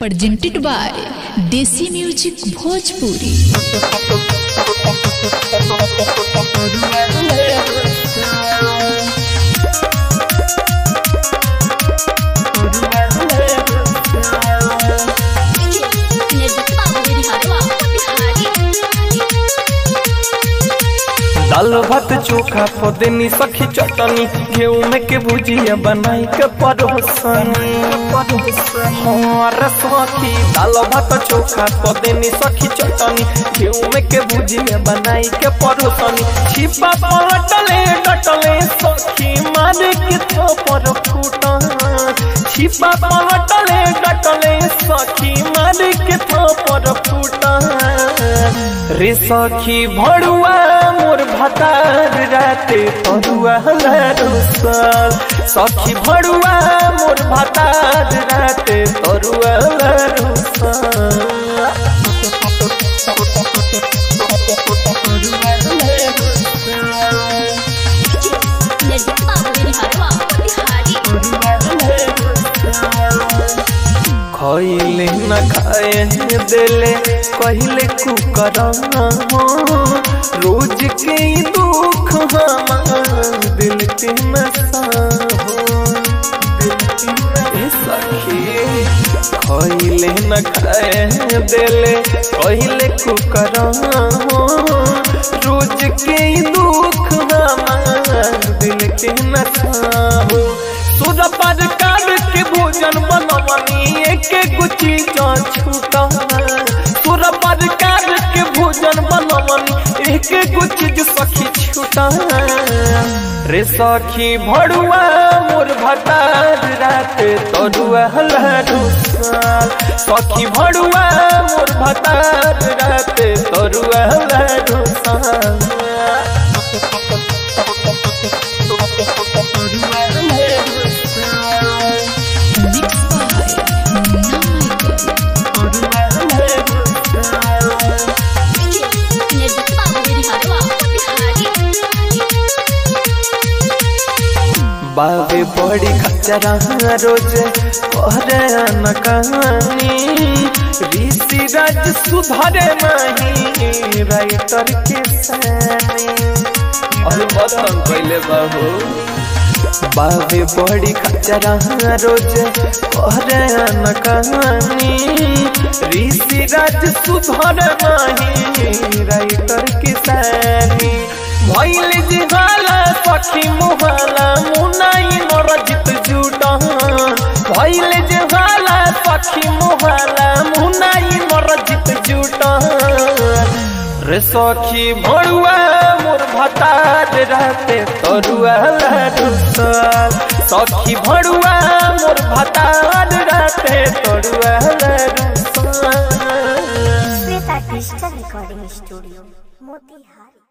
presented by Desi Music Bhojpuri. दाल भात चोखा पदनी सखी चटनी गेहूं में के भुजिया बनाई के परोसनी हमार सखी दाल भात चोखा पदनी सखी चटनी गेहूं में के भुजिया बनाई के परोसनी छिपा पलटले डटले सखी मारे के थोपर फूटा छिपा पलटले डटले सखी मारे के थोपर फूटा रे सखी भड़ुआ मोर भतार राते तरुआ रुसल सखी भड़ुआ मोर भतार राते तरुआ खैले न खाए दिले कहले कुकरना रोज के ई दुख हमार दिल के नशा हो ए सखी खैले न खाए दिले कहले कुकरना रोज के ई दुख हमार दिल के नशा हो सुर पर काट के भोजन बनवनी एक गुची जा छूटा सुर पर काट के भोजन बनवनी एक गुची जो सखी छूटा रे सखी भड़ुआ मोर भतार रात तरुआ लरुसाल सखी भड़ुआ मोर भतार रात तरुआ लरुसाल Mixed by Munna Michael. बाबे बड़ी खचरा रोज पहरे न कहानी ऋषि राज सुधरे नहीं राइटर के सानी और बतन कैले बाबू बाबे बड़ी खचरा रोज पहरे न कहानी ऋषि राज सुधरे नहीं राइटर के सानी भैल जिहाला सखी मुहाला मुनाई नरजित जुटन भैल जिहाला सखी मुहाला मुनाई नरजित जुटन रे सखी भड़ुआ मोर भतार रहते तरुआ लरुसल सखी भड़ुआ मोर भतार रहते तरुआ लरुसल Shweta digital recording studio Motihari